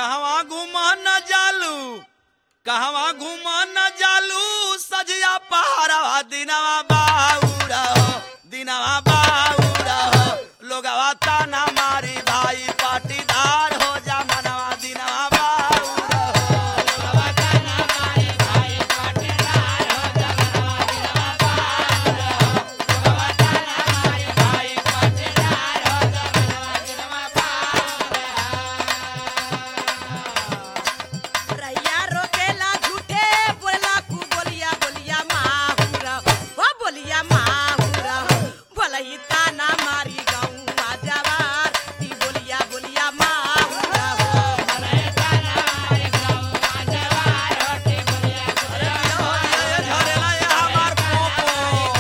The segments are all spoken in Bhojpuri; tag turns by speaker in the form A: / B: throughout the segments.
A: कहवा घूम न जालू कहवा घूम न जालू सजिया पहाड़वा दिनवा बाउरा हो दिनवा बाउरा हो लोगवा ताना मारी भाई पाटीदार हो जा मनवा दिनवा बाउरा हो
B: रैया रोकेला झूठे बोला कु बोलिया बोलिया माहुरा हो बोलिया माहुरा बोलही ताना मारी गौवा जवार ती बोलिया बोलिया माहुरा हो
A: ये झरेला ये हमार पोपो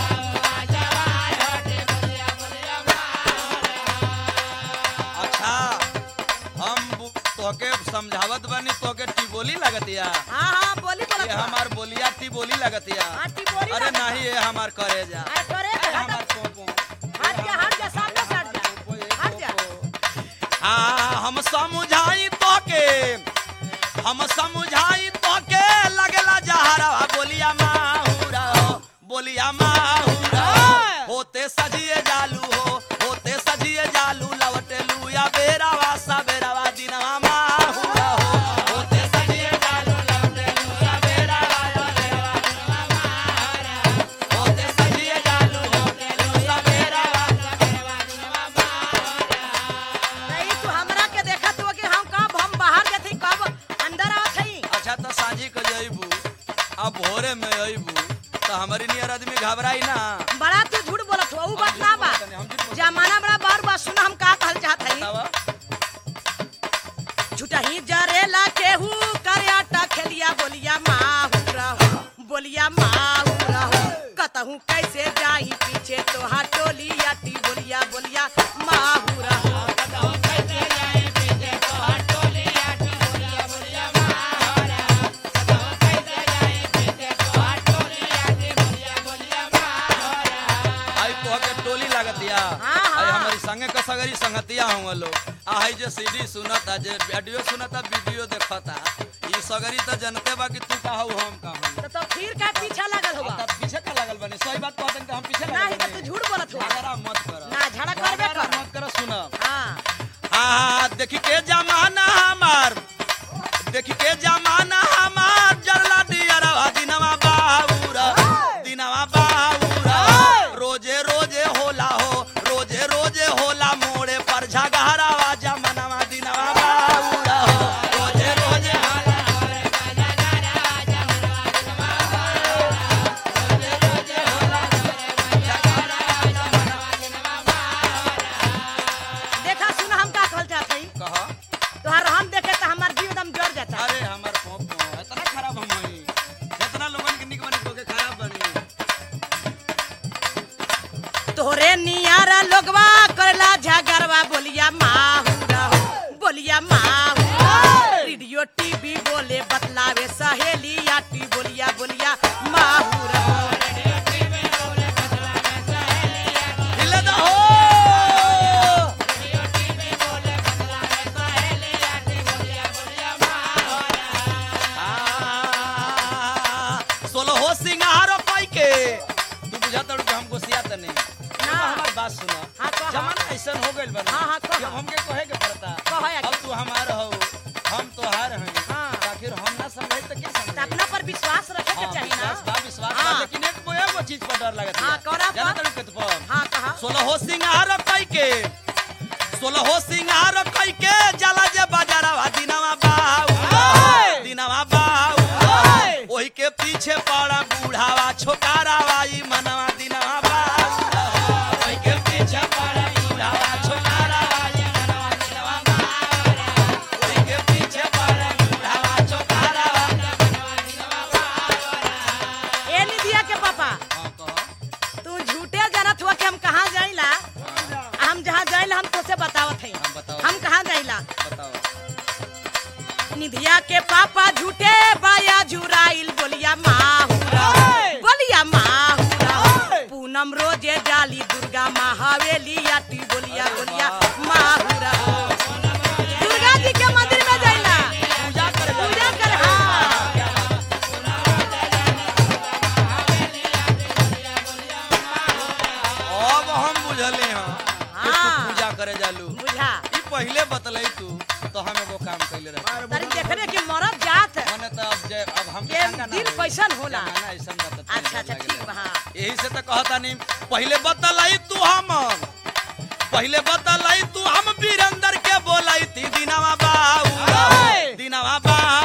A: अच्छा हम बु- तोके समझावत बानी तोके टिबोली लगतिया
B: हाँ हाँ बोली बोला
A: ये हमार बोलिया टिबोली लगतिया
B: हाँ, टिबोली
A: अरे
B: लगत-
A: नहीं ये हमार करे जा
B: अरे करे
A: ये
B: हट
A: हमार पोपो
B: हट जा हट जा सामने से हट जा हट जा
A: हाँ हम समझाई तोके हम समझाई तोके लगला जहरवा बोलिया माहुरा हो बोलिया माहुरा हो। होते सजिए जालू हो होते सजिए जालू लवटे लुया बेरावा सबेरावा दिनवा माहुरा हो होते सजिए जालू लवटे लुया बेरावा सबेरावा दिनवा माहुरा हो। होते सजिए जालू लवटे लुया बेरावा सबेरावा दिनवा
B: नहीं तू हमरा के देखत हो कि हम कब हम बाहर गए थे कब अंदर आवत हई
A: अच्छा तो सांझी के जइबू अब भोरे में अइबू तो हमारी नियर आदमी घबराई ना
B: बड़ा तू झूठ बोलत हो ऊ बात ना बा
A: हम झूठ बोलत
B: जमाना बड़ा बार बार सुन हम का कहल चाहत हई
A: बतावा
B: झूठही जरेला केहू करयाटा खेलिया बोलिया माहुरा हो बोलिया माहुरा हो कतहू कैसे जाई पीछे तोहार टोली अटी बोलिया बोलिया माहुरा हो
A: आई तो के टोली लागतिया
B: हाँ, हाँ।
A: आई हमारी संगे का सगरी संगतिया होंगे लोग आ हई जे सीडी सुनता जे ऑडियो सुनता वीडियो देखता ई सगरी तो जनते बा कि तू का हऊ हम का हऊ
B: तो, तो फिर का पीछा लागल होगा
A: तब पीछे का लागल बनी सही बात कहते कि हम पीछे
B: नहीं
A: लागल
B: तो तू
A: बनी
B: झूठ बोलत हो
A: झगड़ा मत कर
B: ना झगड़ा करबे कर
A: मत कर सुन
B: हाँ
A: हाँ देखी के जमाना हमार देखी के जमाना हमार जरला दियरवा दिनवा बाहुरा दिनवा बाहुरा रोजे रोजे होला हो रोजे रोजे होला मोड़े पर झगहरावा जमनवा दिनवा बाहुरा हो रोजे रोजे होला मोड़े पर झगहरावा जमनवा दिनवा बाहुरा। रोजे रोजे होला मोड़े पर झगहरावा जमनवा दिनवा बाहुरा।
B: देखा सुन हम का कहल चाहत हई
A: कहा
B: तोहार हम देखे तो हमार जीव एकदम जड़ जाता
A: अरे हमार पोप इतना खराब हम हई इतना लोगन के निक बनी तोके खराब बनी
B: तोरे नियारा लोगवा करला झगड़वा बोलिया माहुरा हो बोलिया माहुरा रेडियो टीवी बोले बतलावे सहेली आटी बोलिया बोलिया माहुरा हो
A: हिले दा हो आ, सोलो हो सिंगारो पाई के तू बुझा तड़ू कि हमको सियात नहीं
B: ना।
A: हमार बात सुनो
B: हाँ, कहा।
A: जमाना ऐसा हो गइल बा
B: हाँ, हाँ, कहा।
A: कि अब हमके कहे के पड़ता
B: कहा या
A: अब तू हमार हो हम तोहार हई
B: हाँ।
A: आखिर हम ना समझे तो क्या
B: तो
A: समझे
B: अपना पर विश्वास रखे के
A: हाँ,
B: चाहिए ना
A: विश्वास बा विश्वास बा
B: हाँ।
A: लेकिन एक को एगो चीज पर डर लगत
B: हाँ, कौना पर?
A: जाना तड़ू के पर
B: हाँ कहा
A: सोलहो सिंगार कई के सोलहो सिंगार कई के जला जे बाजारवा दिनवा बाऊ दिनवा बाऊ ओही के पीछे पड़ा बूढ़ावा छोकारावा ई मनवा दिनवा बाऊ ओही के पीछे पड़ा बूढ़ावा छोकारावा ई मनवा दिनवा बाऊ ओही के पीछे पड़ा बूढ़ावा छोकारावा ई मनवा दिनवा बाऊ
B: ए निधिया के पापा
A: हां कहो
B: तू झूठे जानत हुआ कि हम कहाँ जाइला हम जहाँ जाइला हम तोसे बतावत हई
A: हम बताओ
B: हम कहाँ जाइला
A: बताओ
B: निधिया के पापा झूठे बाया झुराइल बोलिया माहुरा बोलिया माहुरा पूनम रोजे डाली दुर्गा माँ हवेली आटी बोलिया बोलिया माहुरा दुर्गा जी के मंदिर में जाइला
A: बुझले हो कि तू
B: हाँ।
A: पूजा करे जालू
B: बुझा
A: ई पहिले बतलई तू तो हम एगो काम कैले रहे
B: तारी देखने की मरद जात
A: मने तो अब जे अब हम
B: के दिल कैसन होला?
A: ऐसन बता
B: अच्छा अच्छा ठीक बा हाँ।
A: यही से तो कहता नहीं पहले बतलाई तू हम पहले बतलाई तू हम वीरेंद्र के बोलाई थी दिनावा बाऊ
B: ओए!
A: दिनावा बाऊ